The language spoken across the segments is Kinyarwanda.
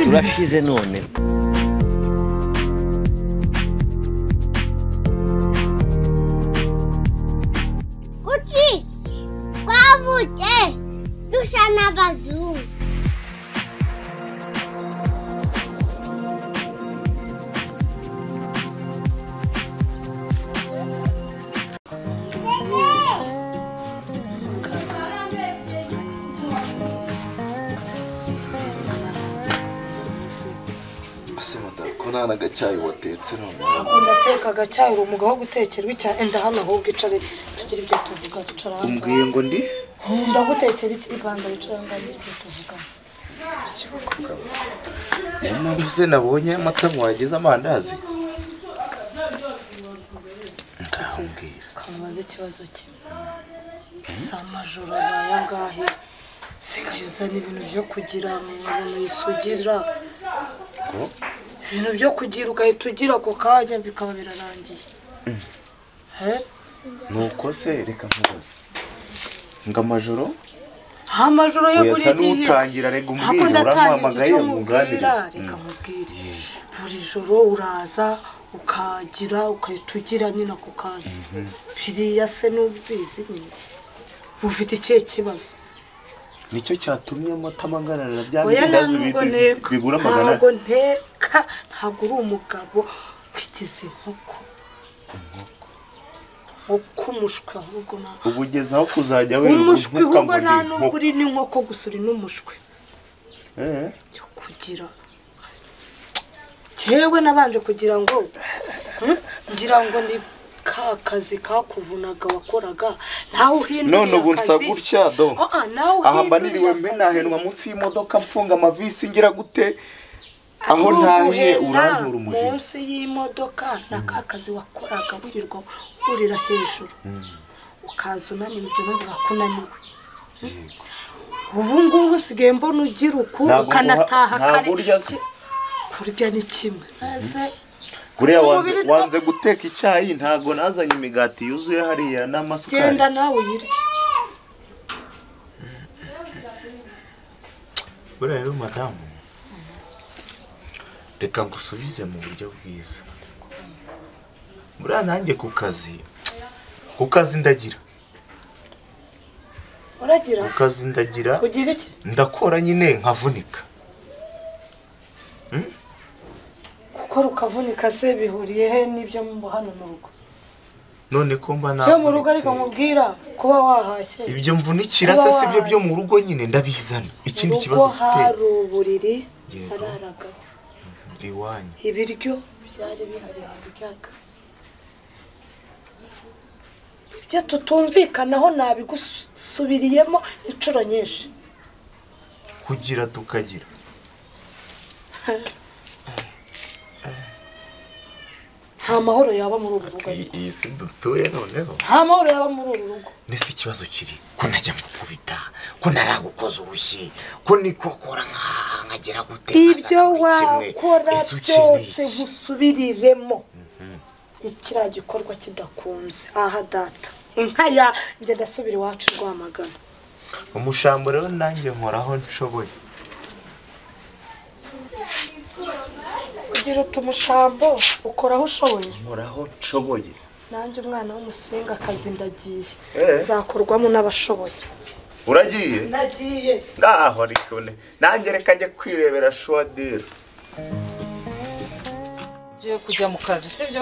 urashize none kuki twavutse dusa n'abazungu ese madamu ko nta n'agacyayi watetse noneho Unateka agacyayi uri umugabo wo gutekera icya enda hano ahubwo icare tugira ibyo tuvuga bicara hano umbwiye ngo ndi ndagutekera iki ibanza bicara hano ngaho ibyo tuvuga niyo mpamvu se nabonye amata mwagize amandazi ndahambwira kamubaze ikibazo cye si amajoro abaye angahe sigaye uzana ibintu byo kugira mu bintu yisugira ko ibintu byo kugira ugahita ugira ako kanya bikaba birarangiye Eh? nuko se reka nkubaze ngo amajoro nta majoro yo Oya, buri sa gihe n'utangira, reka umbwire, ntabwo ndatangiza urampamagaye, icyo nkunganire. nkubwira reka nkubwire buri joro uraza ukagira ugahita ugira nyine ako kanya biriya se n'ubizi nyine ufite ikihe kibazo nicyo cyatumye amata amaganarira bya oya bindazi ntabwo bi- nteka bigura magana ntabwo nteka ntabwo uri umugabo wigize inkoko uko umushwi ahubwo ntabwo ubu ugeze aho kuzajya wirirwa umushwi untuka ahubwo ngo nta ndi nubwo inkoko. uri n'inkoko gusa uri n'umushwi Eh, yo kugira cyewe nabanje kugira ngo ngira ngo ni ka kazi kakuvunaga wakoraga ntawe uhinduriye none ubu nsa akazi. gutya do Ah, ah, ntawe aha mba uhinduriye niriwe akazi. mbenahenwa munsi y'imodoka mfunga amavisi ngira gute aho Ari ntahe uguhena urandura umujinya munsi y'imodoka na ka kazi wakoraga wirirwa urira hejuru ukaza unaniwe ibyo numva ko unaniwe ubu ngubu usigaye mbona ugira uku Ntabwo ukanataha nguha- kare ntabwo urya se. kurya ni kimwe ese buriya Ku wanze, mubiri wanze guteka icyayi ntago nazanye imigati yuzuye hariya n'amasukari genda nawe uyirye buriya rero madamu reka ngusubize mu buryo bwiza buriya nanjye ku kazi ku kazi ndagira uragira ku kazi ndagira ugira iki ndakora nyine nkavunika gukora ukavunika se bihuriye he n'ibyo mu hano mu rugo none ko mba byo mu rugo ariko navunitse nkubwira kuba wahashye ibyo mvunikira se si byo byo mu rugo nyine ndabizana mu ikindi rugo kibazo ufite hari uburiri Yego. hararagaho ndi iwanyu ibiryo byari bihari baryaga ibyo tutumvikanaho nabigusubiriyemo inshuro nyinshi kugira tukagira nta mahoro yaba muri uru rugo Iyi- iyi si dutuye noneho nta mahoro yaba muri uru rugo nese ikibazo kiri ko najya mukubita ko naragukoza ubushyi ko nikokora nkahaha nkagera gute ibyo nkazana buri kimwe. wakora Ese ukeneye byose iki? nkusubiriremo ikiriya gikorwa kidakunze aha data inka yanjye ndasubira iwacu rwamagana umushambo rero nanjye nkoraho nshoboye ugira uti umushambo ukoraho ushoboye nkoraho nshoboye nanjye umwana w'umusinga akazi ndagiye Eh. nzakorwamo n'abashoboye uragiye nagiye ngaho rikone nanjye reka njye kwirebera shuwadire Ngiye kujya mu kazi sibyo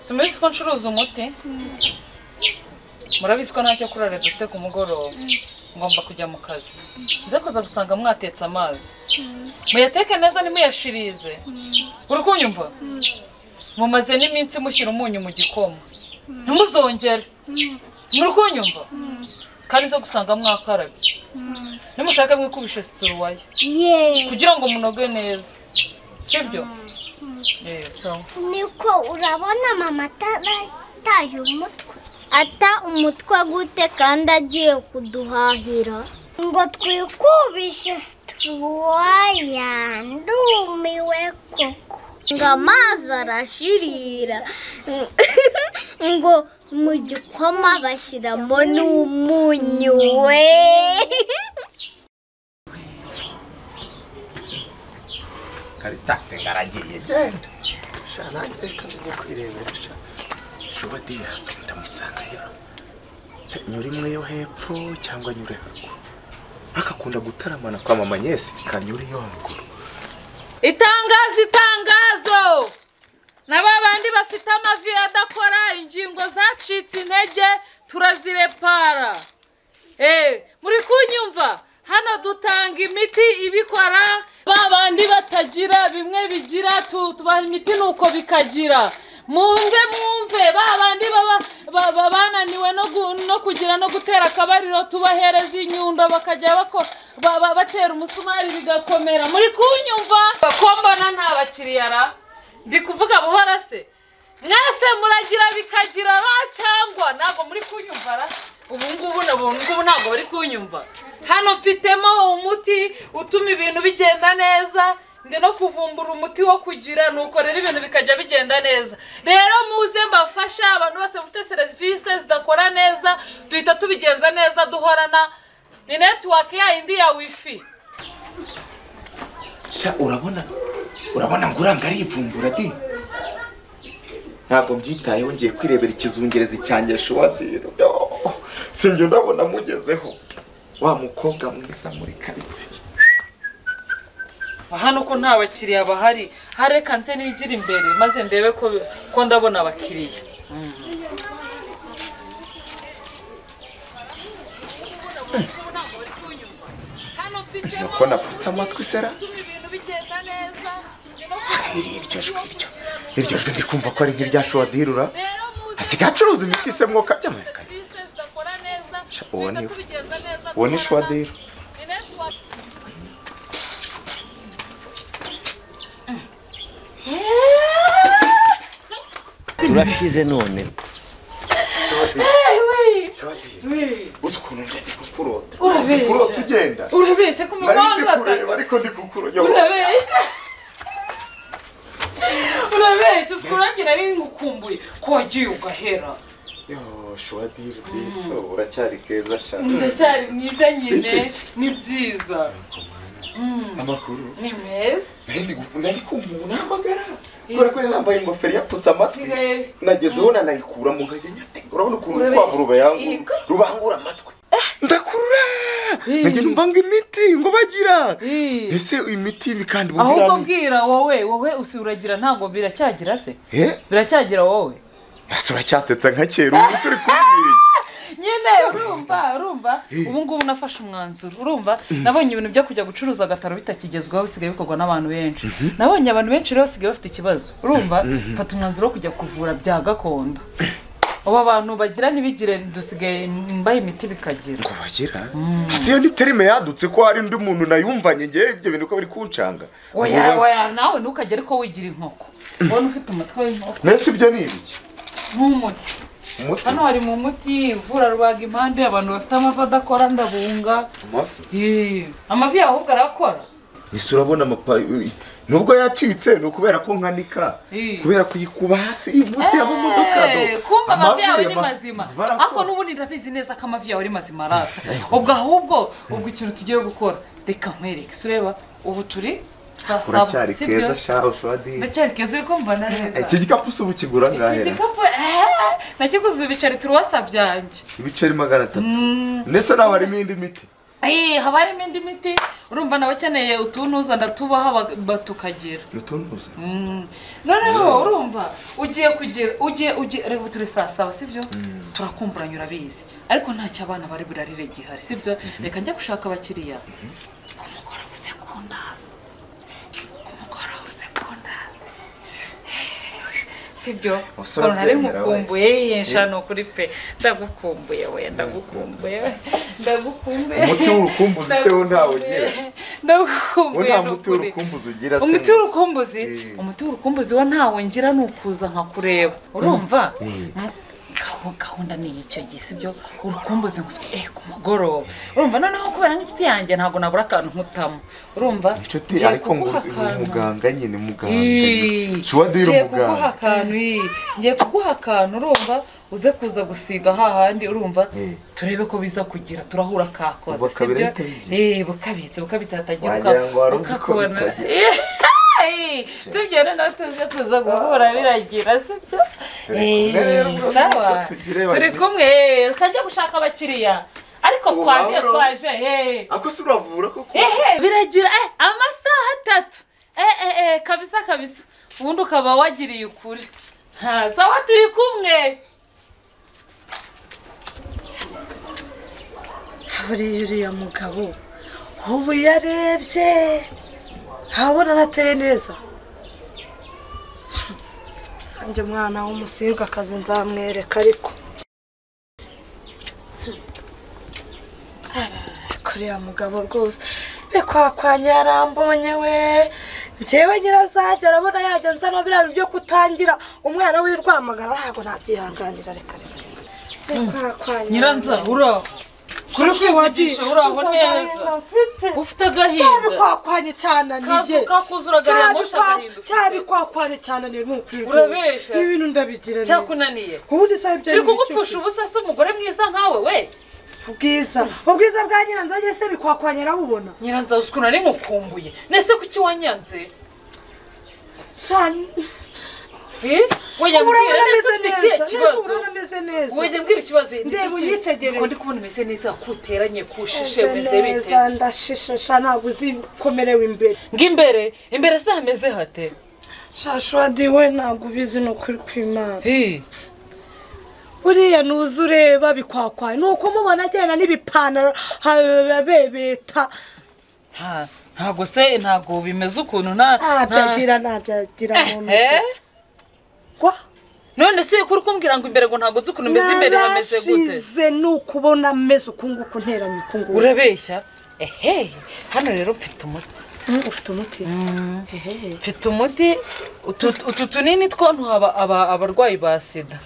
simubizi ko ncuruza umuti murabizi ko ntacyo kurara dufite ku mugoroba ngomba kujya mu kazi nze kuza gusanga mwatetse amazi muyateke neza ntimuyashirize uri kunyumva mumaze n'iminsi mushyira umunyu mu gikoma ntimuzongere muri kunyumva kandi nze gusanga mwakarabye nimushake mwikubishe situruwaya yeee kugira ngo munoge neza sibyo Eh, sawa niko urabona mama atataye umutwe ata umutwe gute kandi agiye kuduhahira ngo twikubishe situwaya ndumiwe koko ngo amazi arashirira ngo mu gikoma bashyiramo n'umunyu we karitasi ngaragiye genda sha nanjye reka njye kwirebera sha shuba diraso ndamusanga rero Se nyure imwe yo hepfo cyangwa nyure haruguru akakunda gutaramana kwa mama nyesi kanyure yo haruguru itangazo itangazo na ba bandi bafite amavi adakora ingingo zacitse intege turazirepara Eh, muri kunyumva hano dutanga imiti ibikora ba bandi batagira bimwe bigira tu- tubaha imiti nuko bikagira mwumve mwumve ba bandi baba baba bananiwe no gu- no kugira no gutera akabariro tubahereza inyundo bakajya bako- ba- ba- batera umusumari bigakomera muri kunyumva ko mbona nta bakiriya ra ndi kuvuga buhora se mwese muragira bikagira ba cyangwa ntabwo muri kunyumva ra ubu ngubu na- ubu ngubu ntabwo bari kunyumva hano mfitemo umuti utuma ibintu bigenda neza ndi no kuvumbura umuti wo kugira nuko rero ibintu bikajya bigenda neza rero muze mbafasha abantu bose bafite serivisi zidakora neza duhita tubigenza neza duhorana ni netiwake yayindi ya wifi sha urabona urabona ngo uranga arivumbura di ntabwo mbyitayeho ngiye kwirebera ikizungerezi cyanjye shuba diro Yo, sinjye ndabona mugezeho wa mukobwa mwiza muri karitsiye hano ko nta bakiriya bahari hareka nse nigira imbere maze ndebe ko ko ndabona abakiriya nuko napfutse amatwi sera Iri- iryo jwi iryo iryo jwi ndi kumva ko ari nk'irya shuwadirura asigaye acuruza imiti se mwoka by'amahekane Sha, uwo ni we. uwo ni shuwadiro turashize none uzi ukuntu nje ndi kukurota Urabeshya. uzi kurota ugenda urabeshya ko nari ndi umuganga kureba ariko ndi kukurota urabeshya urabeshya uzi kurangira ari ngukumbuye ko wagiye ugahera yo shuwadiro biso uracyari keza shaka ndacyari mwiza nyine ni byiza amakuru ni meza nari nari kumva nahamagara kubera ko yari yambaye ingofero yapfutse amatwi Sigaye. nagezeho nanayikuramo nkajya nyate urabona ukuntu Urabeshya. urukwavu rubayangura Yego. rubangura amatwi ndakurura najya numva ngo imiti ngo bagira Eh. ese imiti ibi kandi ahubwo bubwirana bwira wowe wowe usi uragira ntabwo biracyagira se eh biracyagira wowe ese uracyasetsa nka kera ubu se uri kumbwira iki nyine urumva urumva ubu ngubu nafashe umwanzuro urumva nabonye ibintu byo kujya gucuruza agataro bitakigezweho bisigaye bikorwa n'abantu benshi nabonye abantu benshi rero basigaye bafite ikibazo urumva mfata umwanzuro wo kujya kuvura bya gakondo ubu abantu bagira ntibigire dusigaye mbaye imiti bikagira ngo bagira hasi iyo ni terime yadutse ko hari undi muntu nayumvanye ngewe ibyo bintu ko biri kuncanga oya oya nawe ntukagere ko wigira inkoko ubona ufite umutwe w'inkoko mbese ibyo ni ibiki nk'umuti umuti hano hari mu muti uvura rubaga impande abantu bafite amavi adakora ndabunga amafi Yee, amavi yawe ahubwo arakora ese urabona amapa nubwo yacitse ni ukubera ko nkanika Eh. kubera kuyikuba hasi munsi y'amamodoka Eh, kumva amavi yawe ni mazima ariko n'ubundi ndabizi neza ko amavi yawe ari mazima rata ubwo ahubwo ubwo ikintu tugiye gukora reka nkwereke se ureba ubu turi saa saba uracyari si byo keza shaho shwadi ndacyari keza ariko mva na neza iki gikapu se ubu kigura iki angahe gikapu eh, nakiguze ibiceri turuwasa byanjye ibiceri magana atatu ndetse nawe harimo indi miti Eh, haba harimo indi miti urumva nabakeneye utunuza ndatubaha bag- ba- tukagira utuntuza Mm. noneho urumva ugiye kugira ugiye ugiye reba turi saa saba sibyo turakumburanya urabizi ariko ntacyo abana bari burarire gihari sibyo reka njya gushaka abakiriya umugore uze kundaza umugore uze kundaza sibyo Musore ukuntu nari ubyemera, we. nkukumbuye yiyensha ni ukuri pe ndagukumbuye we ndagukumbuye we, ndagukumbuye umuti w'urukumbuzi se wo ntawe ugira wo ndagukumbuye nta ni muti ukuri w'urukumbuzi ugira se umuti w'urukumbuzi Eh. umuti w'urukumbuzi wo ntawo ngira ni ukuza nkakureba urumva Eh. Mm. Gahu- gahunda ni icyo gihe sibyo urukumbuzi ngufite eh ku mugoroba urumva noneho kubera nk'inshuti yanjye ntabwo nabura akantu nkutamo urumva inshuti ngiye ariko ngo kuguha uzi- akantu. umuganga nyine muganga Ii, shuwadiri ngiye kuguha umuganga akantu ii, ngiye kuguha akantu urumva uze kuza gusiga hahandi urumva Eh. turebe ko biza kugira turahura kakoze Bukabira bitabigiye. eh bukabitse bukabitse hatagira Wagira ngo wari uzi ko ukakubona bitagira. Eh, sibyo rero natwe tuza guhura biragira sibyo Turi kumwe Eh, rero, bro, sawa tugire turi babiri. kumwe eh, utajya gushaka abakiriya ariko Ubu twaje wabura. twaje eh. ako si uravura koko ehe biragira eh, amasaha atatu eh, eh, eh, kabisa kabisa ubundi ukaba wagiriye ukuri Ha, sawa turi kumwe buriya uriya mugabo ubu yarebye habona anateye neza nanjye umwana w'umusirwakazi nzamwereka ariko kuriya mugabo rwose bikwakwanya yarambonye we njyewe nyirazajya arabona yajya nzana biriya byo kutangira umwana w'irwamagana ntabwo nabyihanganira reka reka bikwakwanya nyiranza ura kuri kwivugisha uraho neza ufite agahinda cyabikwakwanye cyananiye kazu kakuzura gari ya moshi agahinduka cyabikwakwanye cyananiye nukuri Urabeshya. ibi bintu ndabigira cyakunaniye ubundi sabe ibyo kiri ari ibiki kugupfusha ubusa si umugore mwiza nkawe we ubwiza ubwiza bwa nyiranzage se bikwakwanye arabubona nyiranza uzi ukuntu ari nkukumbuye nese kuki wanyanze cyane Eh? Wajya ubu urabona mbwira nese ameze neza neza ufite ikihe ubu kibazo urabona ameze neza wajya mbwira ikibazo ni Ndeba iki? unyitegereze. Uko ndi kubona umeze neza kuteranye kushishe Meze umeze bite neza ndashishasha ntabwo uzikomerewe imbere ng'imbere imbere se hameze hate shashwadi we ntabwo ubizi ni ukuri kw'imana Hi. buriya nuza ureba bikwakwaye ni ukumubona agenda n'ibipantaro abebeta Ha, ntago se ntago bimeze ukuntu nta nta- ntabyagira ntabyagira muntu Eh? gwa none se kuri kumbwira ngo imbere ngo ntabwo nzi ukuntu umeze imbere hameze gute narashize ni ukubona ameze uku nguku nteranye uku nguku urabeshya ehe hano rero mfite umuti Mm, ufite umuti Ehe. mfite umuti utu utu tunini two ntuha abarwayi ba sida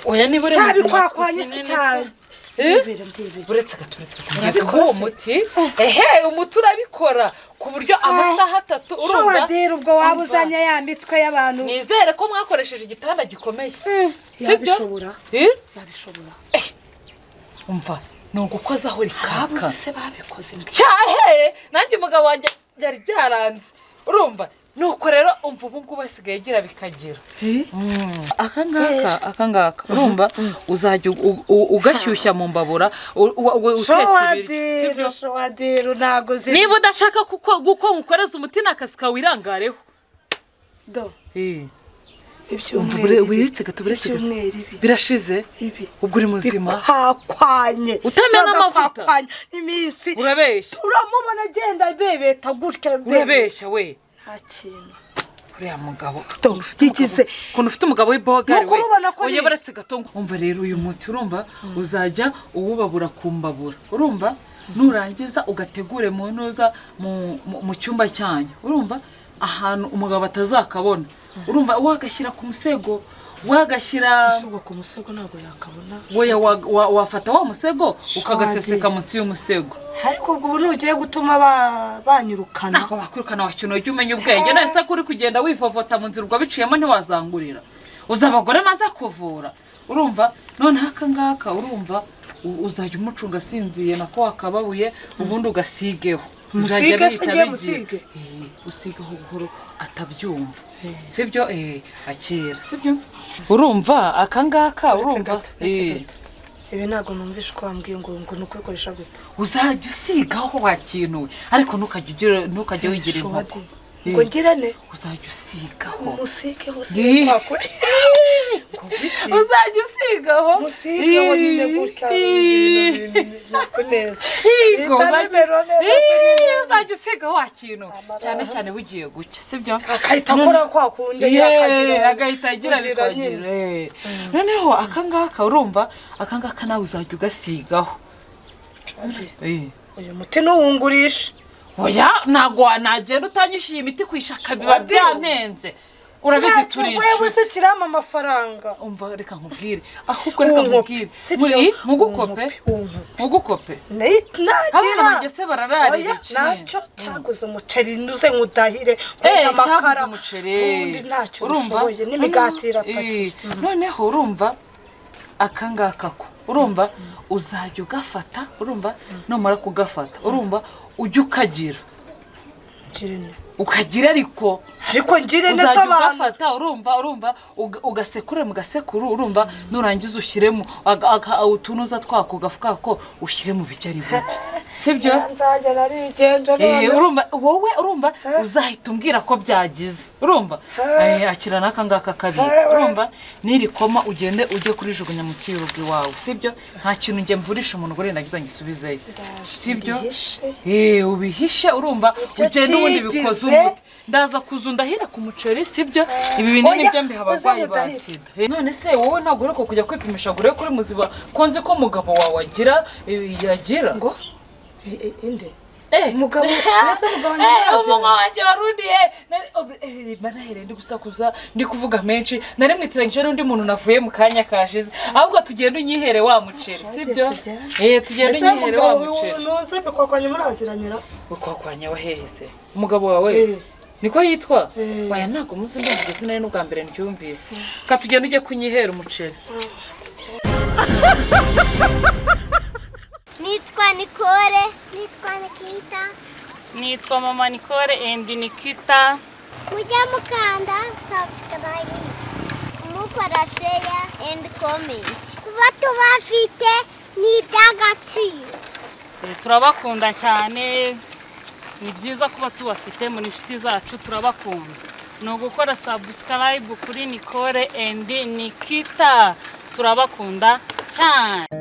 oya niba uremeza cyabikwakwanyi se utunini two. cyane Eh? ndibera ndibera uretse gato uretse gato ngiye Urabikora kuguha se? umuti ehe umuti urabikora ku buryo amasaha atatu urumva showaderi ubwo waba Umva. uzanye ya mitwe y'abantu nizere ko mwakoresheje igitanda gikomeye sibyo yabishobora Eh? yabishobora umva ni ugukozaho babuze rikaka se babikoze mbere cyahe nanjye umugabo wanjye byari byaranze urumva nuko rero umva ubu ngubu asigaye agira bikagira aka ngaka aka ngaka urumva uzajya u- u- ugashyushya mu mbabura u- u- u- utetse ibiryo showaderi sibyo? showaderi ntabwo ziri niba udashaka kuko guko ngukoreza umuti ni akazi kawe wirangareho do Umva, bure- wiretse gato, wiretse gato. ibyumweru ibi birashize ibi ubwo uri muzima bikwakwanye Utamena amavuta. Bikwakwanye. n'iminsi urabeshya uramubona agenda abebeta gutya mbere. urabeshya we nta kintu uriya mugabo Do, yigize. ukuntu ufite umugabo w'ibogari Nuko urabona ko ari- uyoboretse gato ngo- umva rero uyu muti urumva uzajya uwubabura ku mbabura urumva nurangiza ugategure mu ntuza mu- mu- mu cyumba cyanyu urumva ahantu umugabo atazakabona urumva wagashyira ku musego wagashyira asubwa ku musego ntabwo yakabona weya wa- wa- wafata wa musego ukagaseseka munsi y'umusego ariko ubwo ubu ntugiye gutuma ba- banyirukana ntabwo bakwirukana wakina ujya umenya ubwenge none se kuri kugenda wivovota mu nzira wabiciyemo ntiwazangurira uzi abagore maze kuvura urumva noneho aka ngaka urumva u- uzajya umucunga asinziye nako wakababuye ubundi ugasigeho Musige Uzajya se bihita igihe bigira. musige? Eh, usigeho buhoro atabyumva sibyo eh akira sibyo urumva aka ngaka Uretse urumva gato, uretse eh, gato. ibi ntabwo numvishe uko wambwiye ngo ngo ni ukubikoresha gute uzajya usigaho wakinuwe ariko ntukajya ugira- ntukajya wigira inkoko Showaderi. ngo ngire ne uzajya usigaho musigeho Ih. sikwakwe ngo biki uzajya usigaho musigeho nyine gutya ibintu bintu ntabwo neza Higo, Bita uzajya- nimero neza, Ih, uzajya usigaho wakintu Amabara. cyane cyane wugiye gucya sibyo akahita akora kwa kundi Yeee, yakagira- agahita agira kugira nyine. bikagira eh. noneho aka ngaka urumva aka ngaka nawe uzajya ugasigaho Showaderi, Eh. uyu muti ntuwungurishe oya ntabwo wanagenda utanyishyuye imiti ku ishaka biba Shuwaderi. byamenze urabizi wewe turicuye se kirama amafaranga umva reka nkubwire ahubwo reka nkubwire Muri- mugukope mugukope abana banjye nagira se barararira iki nacyo cyaguze umuceri nuze nkudahire Eh, nkunda amakara. cyaguze umuceri ubundi ntacyo urushoboye n'imigati Noneho- irapakiye Eh, noneho urumva aka ngaka ko urumva uzajya ugafata urumva numara kugafata urumva ujya ukagira Kirene. ukagira ariko ariko ngire neza uzajya abantu ugafata urumva urumva uga- ugasekure mu gasekuru urumva nurangiza ushyiremo aga- aga- utunuza twako gafuka ko ushyire mu biryo ari bike sibyo nzajya nari bigenda Eh, noneho urumva wowe urumva uzahita umbwira ko byagize urumva Eh. Eh, akira n'aka ngaka kabiri Eh, we. urumva niri koma ugende ujye kurijugunya munsi y'urugo iwawe sibyo nta kintu njye mvurisha umuntu ngo nagize ngisubizeyo sibyo mbihishe. Eh, ubihishe urumva Ibyo ugende ubundi bikoze cyigize. umuti ndaza kuza ndahira ku muceri sibyo ibi binini Oya, byo mbiha abarwayi uze ba mudahire. sida Eh, none se wowe ntabwo uheruka kujya kwipimisha ngo urebe ko uri muziba ko nzi ko umugabo wawe agira eh, yagira ngo i- i- inde Umugabo- umugabo mbese umugabo ntiyazi. wanjye warundiye manahere ndi gusakuza ndi kuvuga menshi nari mwitiranyije n'undi muntu navuye mu kanya kashize ahubwo tugenda unyihere wa muceri sibyo tujyane. eh tugenda ese unyihere umugabo wa wiwe muceri nuze bikwakwanya muraziranyira ukwakwanya hehe se umugabo wawe Eh. niko yitwa Eh. waya ntabwo muzi ndumva izina ye n'ubwa mbere ndyumvise ka tugenda ujye kunyihera umuceri nitwa nikore nitwa nikita nitwa mama Nicole and Nikita mujya mukanda subscribe mukora share and comment kuba tubafite ni iby'agaciro Eh, turabakunda cyane ni byiza kuba tubafite muri inshuti zacu turabakunda ni ugukora subscribe kuri Nicole and Nikita turabakunda cyane